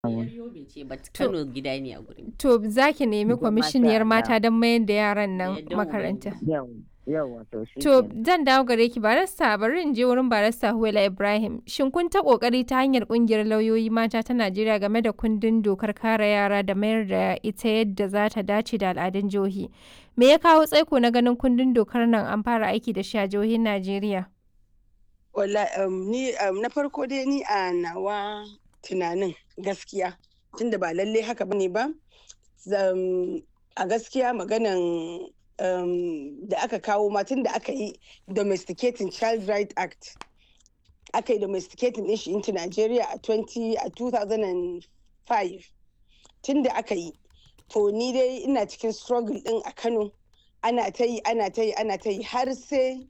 Yobe ce but Kano gida ne a gurin. To za ki nemi Ita ma kwamishiniyar sha mata don mayar da yaran nan Eh, don makaranta. Yau, yawa to shi To kenan. zan dawo gare ki barista bari in je wurin barista Huwaila Ibrahim. Shin kun ta kokari ta hanyar kungiyar lauyoyi mata ta Najeriya game da kundin dokar kare yara da mayar da ita yadda za ta dace da al'adun jihohi? Me ya kawo tsaiko na ganin kundin dokar nan an fara aiki da shi a jihohin Najeriya? Wala, um, ni um, na farko dai ni a nawa tunanin gaskiya tunda ba lalle haka bane ba zam- a gaskiya maganan um, da aka kawo ma tunda aka yi domesticating child right act aka yi domesticating din shi into Nigeria a 20 a 2005 tunda aka yi to ni dai ina cikin struggle din a Kano ana ta yi ana ta yi ana ta yi har sai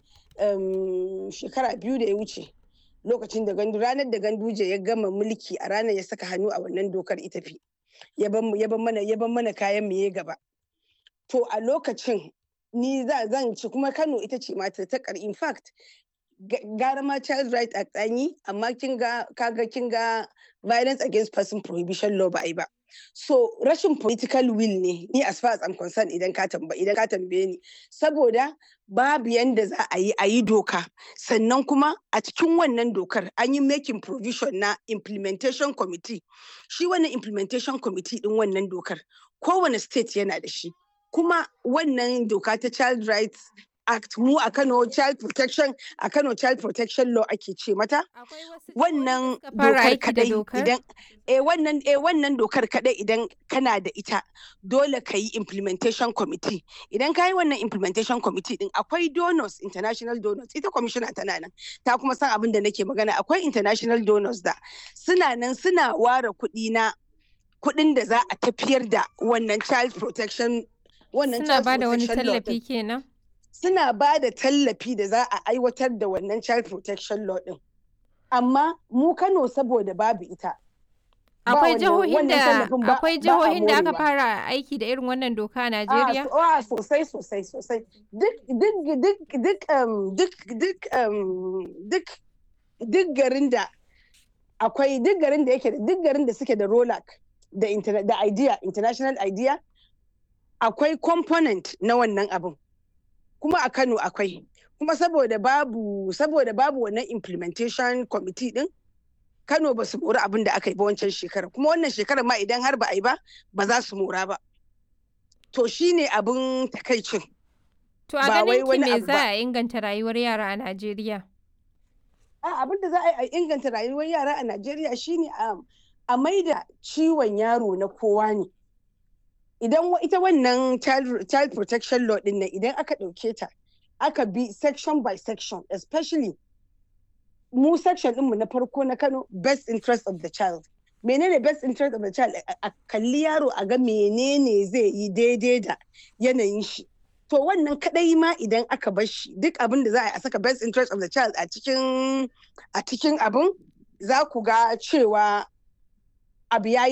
um, shekara biyu da ya wuce lokacin da gandu ranar da ganduje ya gama mulki a ranar ya saka hannu a wannan dokar ita fi ya ban ya ban mana ya ban mana kayan mu ya gaba to a lokacin ni za zan ci kuma Kano ita ce mata ta kar in fact ga- gara ma child right act an yi amma kin ga kaga kin ga violence against person prohibition law ba a yi ba so rashin political will ne ni as far as I'm concerned idan ka tamba idan ka tambaye ni saboda babu yanda za a yi a yi doka sannan kuma a cikin wannan dokar an yi making provision na implementation committee shi wannan implementation committee din wannan dokar kowane state yana da shi kuma wannan doka ta child rights act mu a Kano child protection a Kano child protection law ake ce mata wannan fara dokar aiki da kadai dokar? idan eh wannan eh wannan dokar kadai idan kana da ita dole ka yi implementation committee idan ka yi wannan implementation committee din akwai donors international donors ita commissioner tana nan ta kuma san abin da nake magana akwai international donors da suna nan suna ware kuɗi na kuɗin da za a tafiyar da wannan child protection wannan Suna child ba da wani protection law din. tallafi kenan? suna ba da tallafi da za a aiwatar da wannan child protection law din amma mu Kano saboda babu ita ba Akwai wannan- jihohin wannan da tallafin ba- akwai ba a jihohin da aka morewa. fara aiki da irin wannan doka a Ah, Najeriya? so- ah, sosai sosai sosai duk duk duk duk um, duk duk um, duk duk garin da akwai duk garin da yake da duk garin da suke da ROLAC da interna- da idea international idea akwai component na wannan abin kuma a Kano akwai kuma saboda babu saboda babu wannan implementation committee din Kano ba su mori abin da aka yi ba wancan shekara kuma wannan shekarar ma idan har ba a yi ba ba za su mora ba to shine abin takaicin To a ba wai ganin ki wani me abu za ba. a inganta rayuwar yara a Najeriya? a abin da za a yi a inganta rayuwar yara a Najeriya shine a a maida ciwon yaro na kowa ne idan wa- ita wannan child, child protection law din nan idan aka ɗauke ta aka bi section by section especially mu section ɗinmu na farko na Kano best interest of the child menene best interest of the child a a kalli yaro a ga menene zai yi daidai da yanayin shi to wannan kadai ma idan aka bar shi duk abin da za a yi a saka best interest of the child a cikin a cikin abin za ku ga cewa abu ya yi